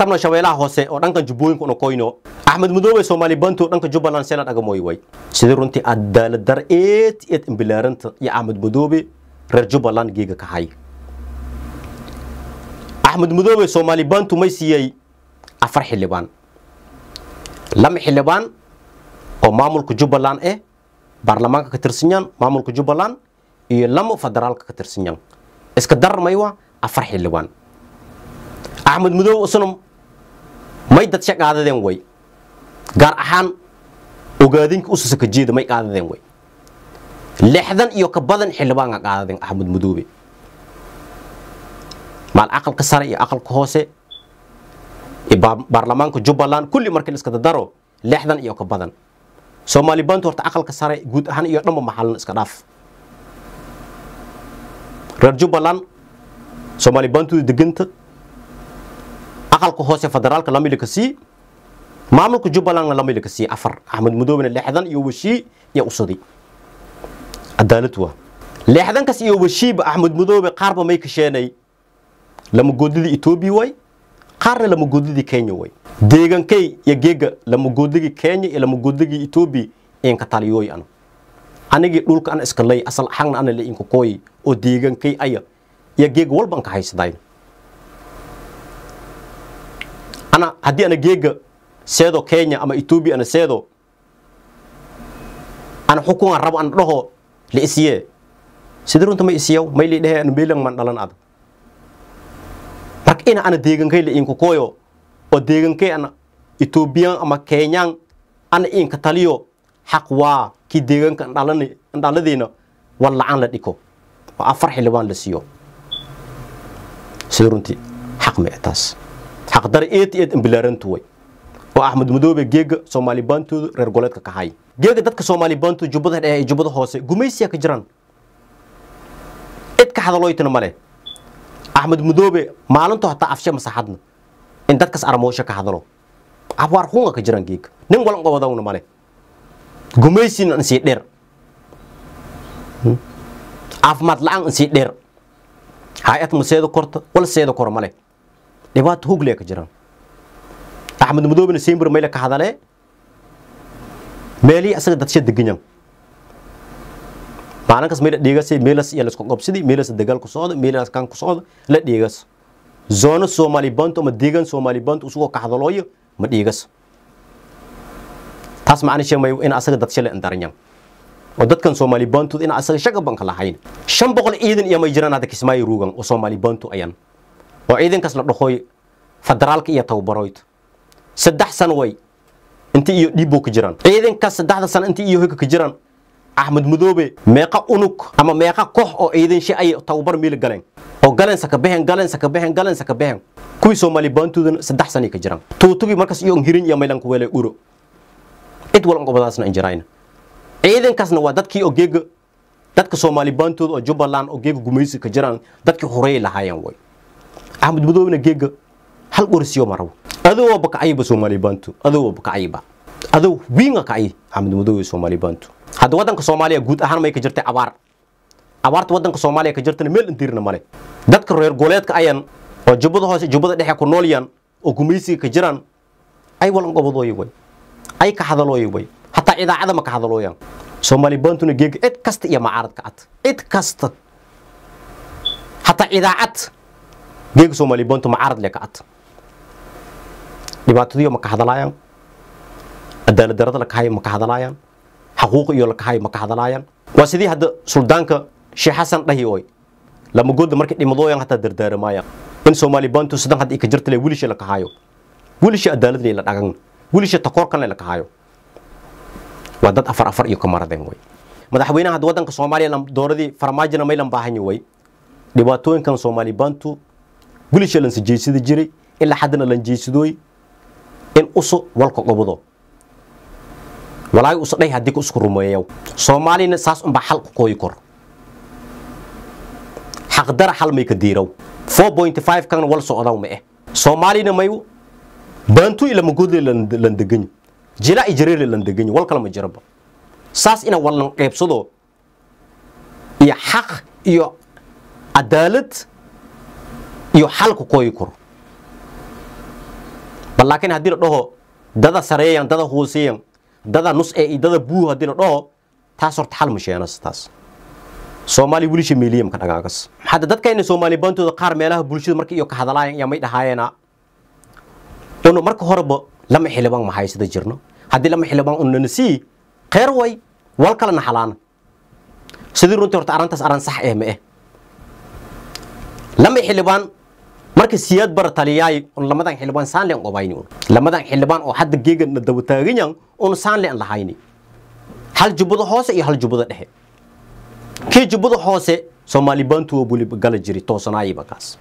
tabna shabeelaha hoose oo dhankan jubbooyinka una koyno axmed madoobe soomaali bantu oo dhanka jubbaland sela dhagamoy way sidii runtii cadaalad dar eed eed imbilaaranta iyo axmed madoobe reer jubbaland geega ka hay axmed madoobe soomaali bantu may siiyey afar xildhibaan lama xildhibaan oo maamulka jubbaland eh baarlamaanka ka tirsanyan maamulka jubbaland iyo lama federaalka ka tirsanyan iska darmaywa afar xildhibaan axmed madoobe isna may dadsha qaadadeen way gaar ahaan ogaadinka usasa ka jeeda may qaadadeen way lixdan iyo ka badan xildhibaanka qaadadeen axmed madoobe maal aqalka sare iyo aqalka hoose iyo baarlamaanka jubbaland kulli markii la iska dadaro lixdan iyo ka badan soomaali bantu horta aqalka sare guud ahaan iyo dhanba maxalin iska dhaaf reer jubbaland soomaali bantuda deganta aqalka hoose federaalka lamili ka sii maamulka jubbalandna lamili ka sii afar axmed madoobena lixdan iyo washii iyo usadi cadaalad waa lixdankas iyo washiiba axmed madoobe qaarba may kasheenay lamagoodidii etoobiya way qaarna lamagoodidii kenya way deegankay iyo geega lamagoodligii kenya iyo lamagoodligii etoobiya inka taliyooy ana anigii dhulka ana iska lay asal xagna ana la inka kooyi oo deegankay aya iyo geega walba anka haysadayn ana haddii ana geega seedo kenya ama etoobiya ana seedo ana xukungan rabo ana dhaho la isiyee sidii runta ma isiyaw may li dhehe ana meelan man dhalan ada marka ina ana deegankay la inka kooyo oo deegankay ana etoobiyan ama kenyaan ana inka taliyo xaq waa kii deegaanka andhaladiina war lacan la dhiko oo afar xildhibaan la siiyo sida runtii xaq ma taas xaq dare eed eed imbilaarantu way oo axmed madoobe geega soomaali baantooda reer goleedka ka hay geega dadka soomaali baantu jubbada dhexe iyo jubbada hoose gumaysiya ka jiraan cid ka hadalooytana male axmed madoobe maalintu hataa afshe masaxadna in dadkas aramoosho ka hadalo abwaar hunga ka jiraan geega nin walan qobadawna male gumaysina insii dheer caafimaad la-aan insii dheer hay-ad ma seedo korta wala seedo koro male dhibaato huglee ka jiraan axmed madoobena sembir mayle ka hadalee meelihii asaga dadsha deganyan maalinkas mayla dhiigasay meelas iyo laisku qabsidi meelas dagaal ku socda meelas kan ku socda la dhiigas zoono soomaali bantu ama deegaan soomaali bantu usugoo ka hadalooyo ma dhiigas taas macna sheemayo in asaga dad shalay andaranyan oo dadkan soomaali bantu in asaga shaga banka lahayn shan boqol ciidan iyo may jiraan hadda kismaayo ruugan oo soomaali bantu ayan oo ciidankaas la dhahoy federaalka iyo tababaroyd saddex sano way inta iyo dhiibboo ka jiraan ciidankaas saddexda sano inta iyo hoyga ka jiraan axmed madoobe meeqa unug ama meeqa koox oo ciidan shi ay tababar miila galeen oo galensa ka behen galensa ka behen galensa ka behen kuwii soomaali bantuudana saddex sanay ka jiraan tuutugii markaas iyo hirin iyo maylanku weelay uro cid walan gobadaasna injirayna ciidankaasna waa dadkii oo geega dadka soomaali baantooda oo jubbaland oo geega gumaysi ka jiraan dadkii horeey lahaayeen way axmed madoobena geega hal qorisiyo marabo adoo bakacayiba soomaali baantu adoo bakacayiba adoo wiinga kacayi axmed madoobe soomaali baantu hadda waddanka soomaaliya guud ahaan may ka jirtay abaar abaarta waddanka soomaaliya ka jirtana meel intiirna male dadka reer goleedka ayan oo jubbada hoose jubbada dhexe ku noolyan oo gumaysiga ka jiraan ay walan gobadooya way ay ka hadalooya way hataa idaacada ma ka hadalooyaan soomaali baantuna geega cid kasta iyo macaarad ka cad cid kasta hataa idaacad geega soomaali baantu macaarad le ka cad dhibaatadiyo ma ka hadalaayaan cadaalad darada la kahayo ma ka hadalaayaan xaquuq iyo la kahayo ma ka hadalaayaan waa sidii hadda suldaanka sheekh xasan dhahi ooy lama gooda markay dhimadooyan hataa dardaaramaayaan in soomaali baantu sidan hadda ka jirta le wilisha la kahayo wilisha cadaalad le la dhagan wilisha takoorkan le la kahayo waa dad afar afar iyo ka maradeen way madaxweynaha hadda waddanka soomaaliya dooradii farmaajina maylan baahanyi way dhibaatooyinkan soomaali baantu wilisha lan sijeysada jiray ilaa haddana lan jeysadooy in usu walka qobdo walaahi usa dhay haddii ku isku rumeeyaw soomaalina saas unbaa xal ku kooyi kor xaqdara xal may ka diiraw 4.5 kan wal socdaw ma eh soomaalina may baantu ila magoodle lan deganyi jila ijareele lan deganyi wal kala ma jiraba saas ina wallan qeybsado iyo xaq iyo cadaalad iyo xal ku kooyi koro bal laakiin haddii la dhaho dada sareeyan dada hooseeyan dada nus ee iyo dada buu haddii la dhaho taas horta xal ma sheenas taas soomaali wilisha meeliyam ka dhagaagas hadda dadkayna soomaali bantooda qaar meelaha bulshada marka iyo ka hadalayan ayaa may dhahaayeena unu marka horeba lama xildhibaan ma haysada jirno haddii lama xildhibaan unana sii kheyr way wal kala naxalaana sidii runtii horta arrintaas arrin sax eh ma eh lama xildhibaan marka siyaad bara taliyaay un lamadan xildhibaan saan leen qobayni un lamadan xildhibaan oo hadda geegan na daba taaganyan un saan leen lahayni hal jubbada hoose iyo hal jubbada dhexe kii jubbada hoose soomaali bantu buli gala jiri toosanaayba kaas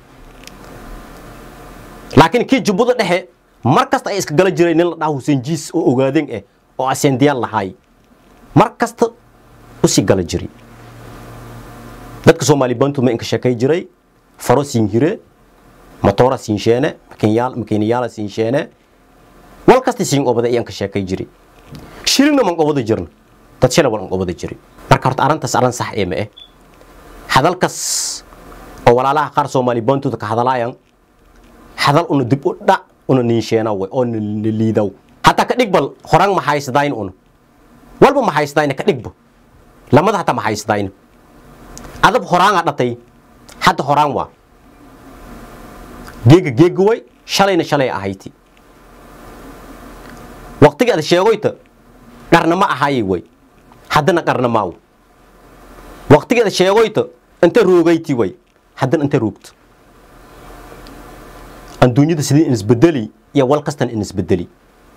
laakiin kii jubbada dhexe mar kasta ay iska gala jiray nin la dhaha huseen jiis oo ogaadeen eh oo asendiyaan lahaay mar kasta usii gala jiri dadka soomaali bantu ma inka sheekay jiray faro siin hire motora siin sheene makiinayaala siin sheene wal kasta siin obada ayaan ka sheekay jiri shilingna man qobada jirna dad shalay wal an qobada jiri marka horta arrintaas arrin sax ee ma eh hadalkas oo walaalaha qaar soomaali bantuda ka hadalaayan hadal una dib u dhac una ninsheena way oo na liidaw hataa ka dhigbal horaan ma haysadayn una walba ma haysadayna ka dhigba lamada hataa ma haysadayna adab horaanga dhatay hadda horaan waa geega geega way shalayna shalay ahayti waqtiga ad sheegoyta qarna ma ahaaye way haddana qarna maaw waqtigeeda sheegoyta inta roogayti way haddana inta roogta adduunyada sidii in isbedeli iyo wal kastan in isbedeli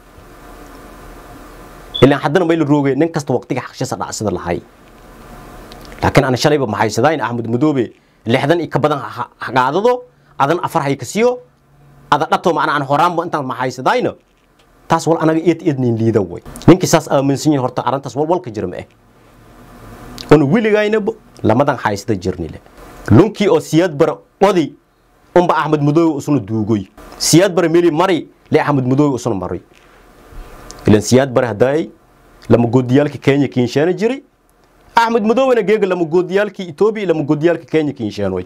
ilaan haddana may la roogay nin kasta waqtiga xaqshisa dhacsida lahay laakiin ana shalayba maxaysadayn axmed madoobe lixdan iyo ka badan hagaadado adan afar hay ka siiyo ada dhato macna aan horaanba intaan maxaysadayna taas wal anaga eed eednin liida way ninkii saas aaminsan yahay horta arrintaas wal walka jira ma eh una weligaynaba lamadan haysada jirnile lunkii oo siyaad bara odi unba axmed madoobe usuna duugoy siyaad bara meli mari le axmed madoobe usuna mari ilan siyaad bara hadaayay lama goodiyaalka kenya kiinsheena jiri axmed madoobena geega lama goodiyaalkii etoobiya lama goodiyaalka kenya kiinsheenoy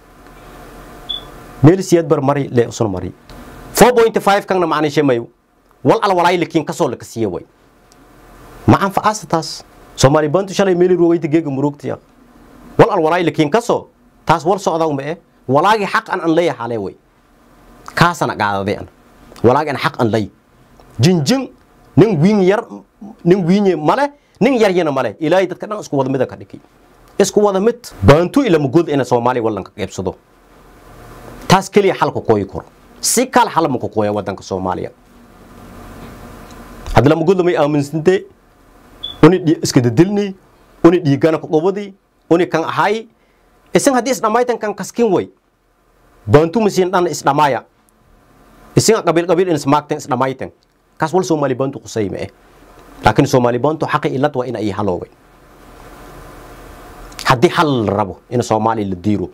meli siyaad bara mari le usuna mari 4.5 kanna macnishe mayo wal al walaay lakiin kasoo laka siiya way ma anfacaasa taas soomaali bantu shalay meeli roogayta geega murugtiya wal al walaay lakiin kasoo taas wal socdaw ma eh walaagii xaq an an leeya xalee way kaasana gaadaday an walaagi an xaq an lay jinjin nin wiin yar nin wiinye male nin yaryana male ilaahay dadka dhan isku wada mida ka dhigi isku wada mid baantu ilama god ina soomaaliya wallanka qaybsado taas keliya xalka kooyi karo si kale xal ma ku kooya wadanka soomaaliya hadda lama god lamay aaminsante uni iska dadilni uni dhiigana ku qobadi uni kan ahay isin haddii isdhammaytan kan kaskin way baantu masiin dhan isdhamaya isin qabiil qabiil in ismaagtan isdhammaytan kaas wal soomaali baantu qusay ma eh laakiin soomaali baantu xaqi ilad waa in ay haloobay haddii xal la rabo in soomaali la diiro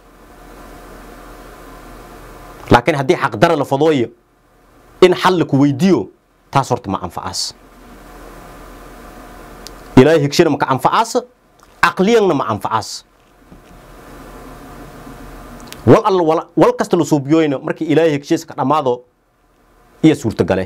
laakiin haddii xaqdara la fadooyo in xal la ku weydiiyo taas horta ma anfacaas ilaahay higshana maka anfacaas caqliyanna ma anfacaas wal alla wal kasta la suubiyoyna markii ilaahay hegshiis ka dhammaado iyo suurtagale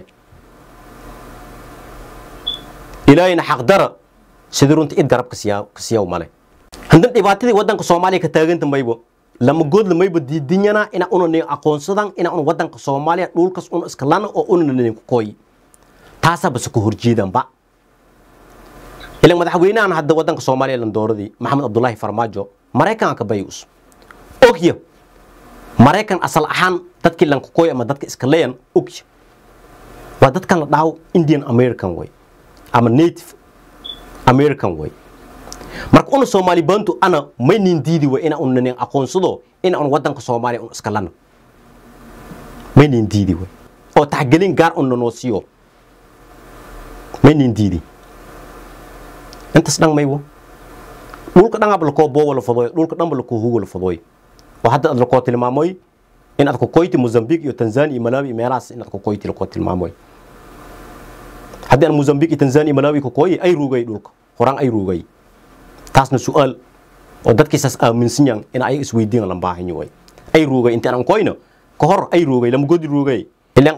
ilaahayna xaqdara sidii runta id garab ka siyaw male handan dhibaatadii wadanka soomaaliya ka taaganta maybo lama goodla mayba diidinyana ina una nin aqoonsadan ina una wadanka soomaaliya dhulkas una iska lana oo una nin ku kooyi taasaa base ku horjeedanba ilan madaxweynahan hadda wadanka soomaaliya landooradii maxamed abdullaahi farmaajo maraykanka bayus ogya maraykan asal ahaan dadkii lankakooy ama dadka iska leeyan ogya waa dadkan la dhaho indian american way ama native american way marka una soomaali bantu ana may nin diidi way ina una nin aqoonsado ina una wadanka soomaaliya un iska lana may nin diidi way oo taxgelin gaar una noo siiyo may nin diidi intaas dhan maywo dhulka dhan ab lakoo boowa la fadooy dhulka dhanba lakoo hugo la fadooy oo hadda ad lakoo tilmaamoy in aad ku koyti mozambique iyo tanzania iyo malawi iyo meelahaas in aad ku koyti lakoo tilmaamoy haddii aan mozambique iyo tanzania iyo malawi ku kooyi ay ruugay dhulka horaan ay ruugay taasna su-aal oo dadkiisaas aaminsan yan in ayaga isweydiin lan baahanyo way ay ruugay intaan aan koyno ka hor ay ruugay lama godi ruugay ilaan ada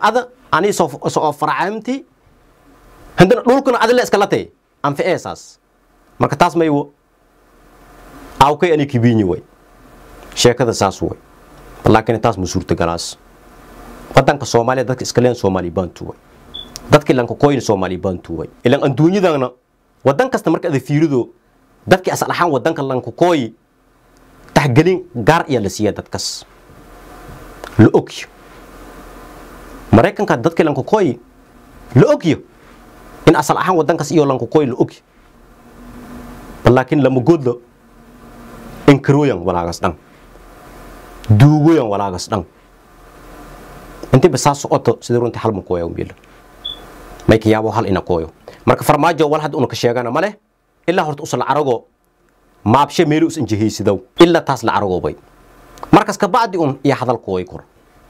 ani soo farcaamti haddana dhulkuna adile iskala tay anficeesaas marka taas maywo awkay ani kibiinyi way sheekada saas way laakiin taas ma suurtagalaas wadanka soomaaliya dadka iska leen soomaali bantu way dadkii lanka koyin soomaali bantu way ilan adduunyadana wadan kasta marka ada fiirido dadkii asal ahaan wadanka lanka kooyi taxgelin gaar ayaa la siiya dadkas la ogyo maraykanka dadkii lanka kooyi la ogyo in asal ahaan wadankaas iyo lanka kooyi la ogyo laakiin lama godlo inkaroyan walaagas dhan duugoyan walaagas dhan intiba saa socoto sida runtii hal ma kooya umbila may ka yaabo hal ina kooyo marka farmaajo wal had una ka sheegana ma leh ilaa horta usa la carago maabshe meelu us injihaysidow ilaa taas la caragoobay markas kabacdi un iyo hadal kooy kor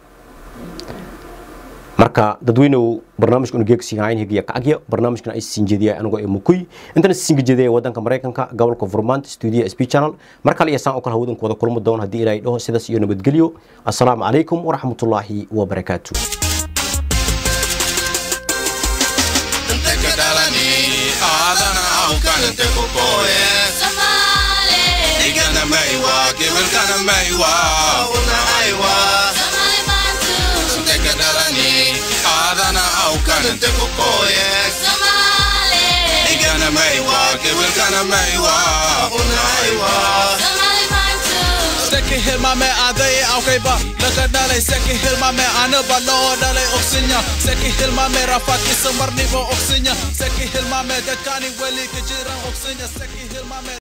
marka dadweynew barnaamijka una geegsihayn higiya kacagya barnaamijkan ay sinjediya anigoo ee mukuy intana sinjediya wadanka maraykanka gobolka vermont studio sp channel mar kale iyo saan oo kale hawadanku wada kulmo doon haddii ilaahay dhaho sidaas iyo nabadgelyo assalaamu calaykum waraxmatullaahi wabarakaatu Igana maiwa, kiwilkana maiwa, una aiwa. Teka dalani, adana aukan teko koye. Igana maiwa, kiwilkana maiwa, una aiwa. Seki hilmame adai aukaiba Laka dalai seki hilmame anaba lo dalai oksinya Seki hilmame rafat isamar nibo oksinya Seki hilmame dekani weli kejiran oksinya Seki hilmame